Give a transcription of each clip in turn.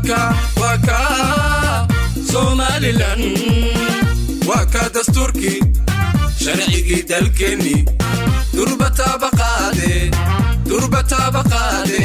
waka waka somalilan waa ka dastuurkii sharcigii dalkeenni durbataaba qaade durbataaba qaade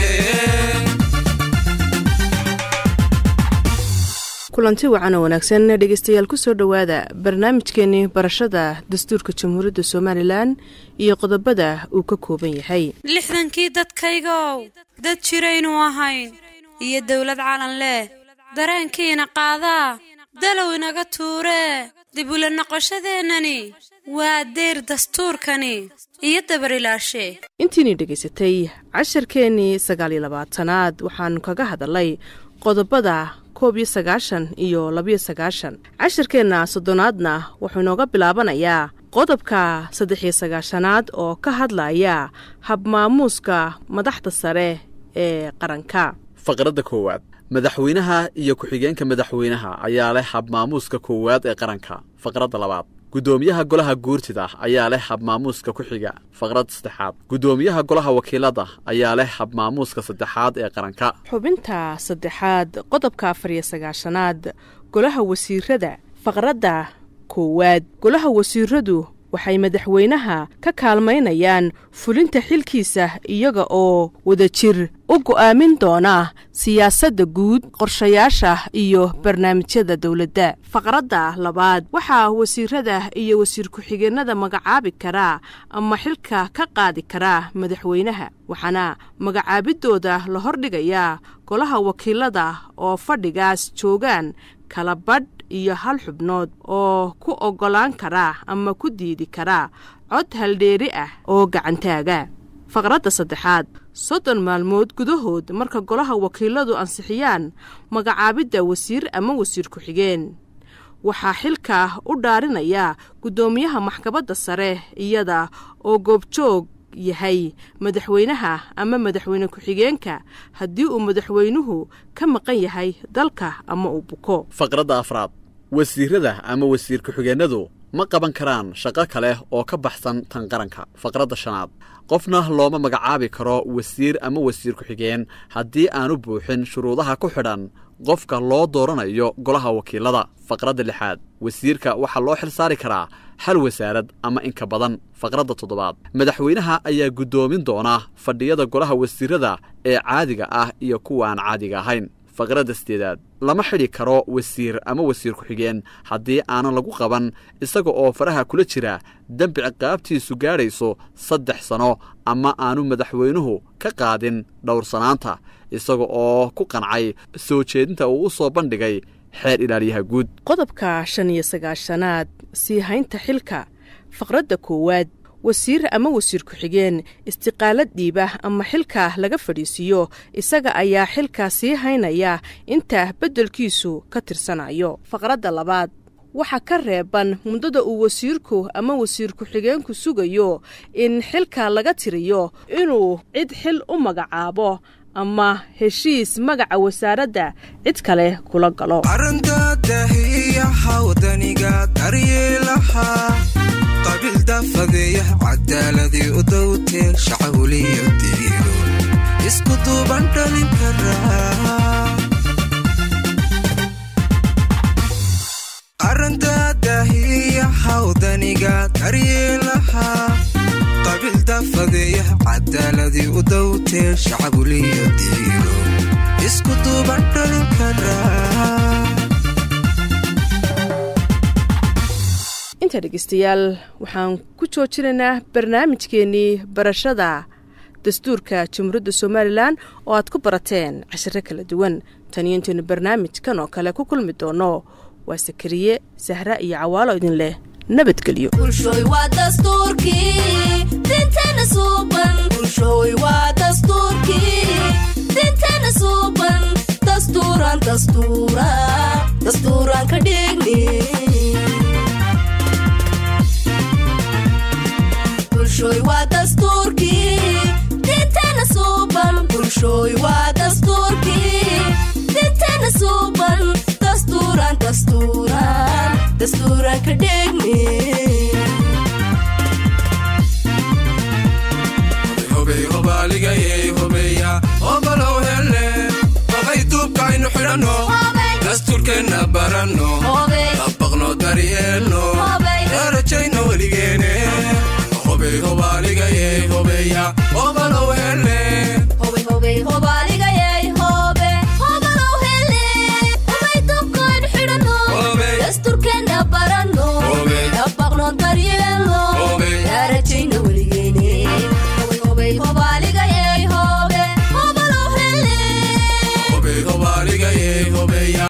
kulanti wacan oo wanaagsan dhegeystayaal kusoo dhowaada barnaamijkeenii barashada dastuurka jamhuuriyadda somalilan iyo qodobada uu ka kooban yahay lixdankii dadkaygow dad jiraynu ahayn iyo dowlad calan leh dareenkiina qaadaa dalow inaga tuuree dib ula noqoshadeennani waa deyr dastuurkani iyo dabarilaashe intiinii dhegaysatay casharkeennii sagaal iyo labaatanaad waxaanu kaga hadalay qodobada koob iyo sagaashan iyo labiyo sagaashan casharkeenna soddonaadna wuxuu inooga bilaabanayaa qodobka saddex iyo sagaashanaad oo ka hadlaya habmaamuuska madaxda sare ee qaranka faqradda koowaad madaxweynaha iyo ku-xigeenka madaxweynaha ayaa leh habmaamuuska koowaad ee qaranka faqradda labaad guddoomiyaha golaha guurtida ayaa leh habmaamuuska ku xiga faqradda saddexaad guddoomiyaha golaha wakiilada ayaa leh habmaamuuska saddexaad ee qaranka xubinta saddexaad qodobka afar iyo sagaashanaad golaha wasiirada faqradda koowaad golaha wasiiradu waxay madaxweynaha ka kaalmaynayaan fulinta xilkiisa iyaga oo wadajir u go'aamin doona siyaasadda guud qorshayaasha iyo barnaamijyada dowladda faqradda labaad waxaa wasiirada iyo wasiir ku-xigeenada magacaabi karaa ama xilka ka qaadi karaa madaxweynaha waxaana magacaabidooda la hordhigayaa golaha wakiilada oo fadhigaas joogaan kala badh iyo hal xubnood oo ku oggolaan karaa ama ku diidi karaa cod haldheeri ah oo gacantaaga faqradda saddexaad soddon maalmood gudahood marka golaha wakiiladu ansixiyaan magacaabidda wasiir ama wasiir ku-xigeen waxaa xilka u dhaarinaya guddoomiyaha maxkamadda sare iyada oo goobjoog yahay madaxweynaha ama madaxweyne ku-xigeenka haddii uu madaxweynuhu ka maqan yahay dalka ama uu buko faqradda afraad wasiirada ama wasiir ku-xigeenadu ma qaban karaan shaqo kale oo ka baxsan tan qaranka faqradda shanaad qofna looma magacaabi karo wasiir ama wasiir ku-xigeen haddii aanu buuxin shuruudaha ku xidhan qofka loo dooranayo golaha wakiilada faqradda lixaad wasiirka waxaa loo xil saari karaa hal wasaarad ama inka badan faqradda toddobaad madaxweynaha ayaa guddoomin doona fadhiyada golaha wasiirada ee caadiga ah iyo kuwa aan caadiga ahayn faqradda sideedaad lama xidhi karo wasiir ama wasiir ku-xigeen haddii aanan lagu qaban isaga oo faraha kula jira dembi ciqaabtiisu gaadhayso saddex sano ama aanu madaxweynuhu ka qaadin dhowrsanaanta isaga oo ku qancay soo jeedinta uu u soo bandhigay xeer ilaaliyaha guud qodobka shan iyo sagaashanaad sii haynta xilka faqradda koowaad wasiir ama wasiir ku-xigeen istiqaalad dhiiba ama xilka laga fadhiisiiyo isaga ayaa xilka sii haynaya inta beddelkiisu ka tirsanayo faqradda labaad waxaa ka reeban muddada uu wasiirku ama wasiir ku-xigeenku sugayo in xilka laga tiriyo inuu cid xil u magacaabo ama heshiis magaca wasaaradda cid kale kula galo arrintaadahiyaha wadaniga daryeelaha qabiildafadeeya cadaaladii u dowtee shacawliyo diiro isku duuban dhalin karaa arrintaadahiyaha wadaniga daryeelaha qabiildafadeeya cadaaladii u dowtee shacawliyo diiro isku duuban dhalin karaa inta dhegeystayaal waxaan ku joojinaynaa barnaamijkeennii barashada dastuurka jamhuuriyadda somalilan oo aad ku barateen cashiro kala duwan taniyo intaynu barnaamijkan oo kale ku kulmi doono waa sakariye sahra iyo cawaalo idin leh nabadgelyo bulshooy waa dastuurkii dinteena suuban bulshooy waa dastuurkii dinteena suuban dastuuran dastuura dastuuran ka dhigni bulshooy waa dastuurkii dinteena suuban bulshooy waa dastuurkii dinteena suuban dastuuran dastuuran dastuuran ka dhigni hobey hobaaligayey hobeya obalow hele xidhanno dastuurkeenna baranno dabaqno daryeelno darajayno welige